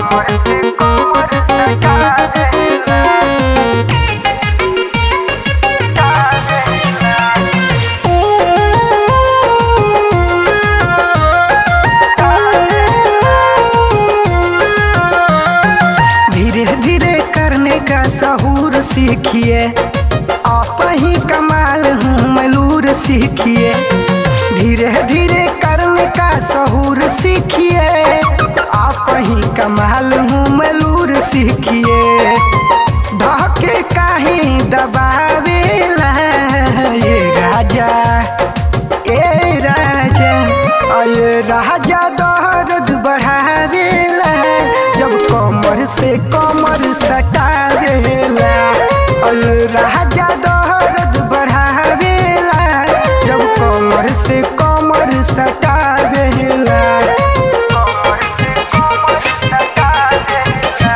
धीरे धीरे करने का सहूर सीखिए आप ही कमाल हूँ मलूर सीखिए धीरे धीरे करने का सहूर सीखिए आप ही कमाल हूँ मलूर सीखिए धके काहे दबावेला ये राजा ए राजा अये राजा दर्द बढ़ावेला जब कमर से कमर सटावेला अये राजा दर्द बढ़ावेला जब कमर से कमर सटावेला कमर से कमर सटावेला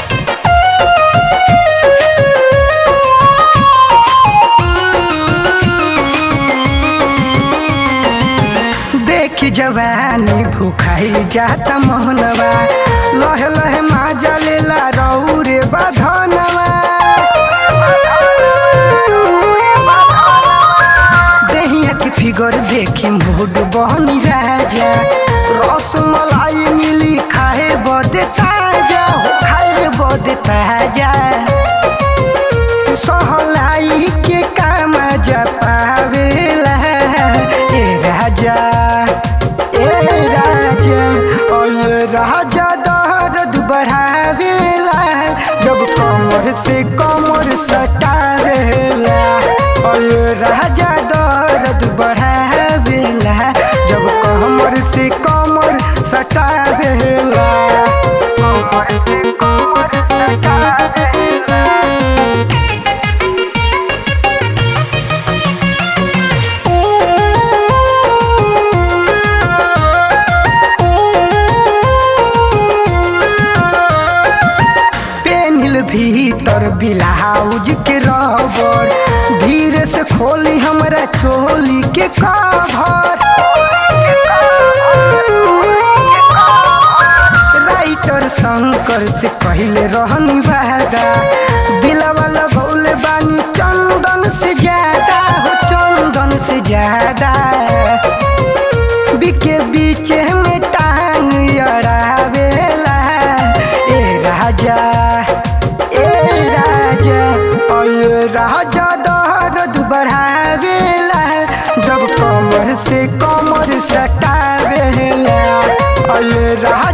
देखी जवानी भूखाई जाता मोहनवा लह लह माजा लेला रौरे बधनवा देहिया के फिगर देखी मूड बहनी राजा रस मलाई मिली खाए बदे ताजा हो खाए बदे ताजा सहलाई के काम जपावेला ए राजा ए राजा ओ ये राजा दर्द बढ़ावेला जब कमर से कमर सटावेला ओ ये राजा दर्द बढ़ावेला जब कमर से कमर सटावेला कमर से कमर सटावेला पेनिल भीतर ब्लाउज के रबर धीरे से खोली हमरा चोली के कवर राइटर शंकर से कहले रहनी वादा दिलवा लगौले बानी चंदन से ज्यादा हो चंदन से ज्यादा बिके बीच में टांग अड़ावेला ए राजा ए राजा ओ ये राजा दर्द बढ़ावेला जब कमर से कमर सटावेला ओ ये राजा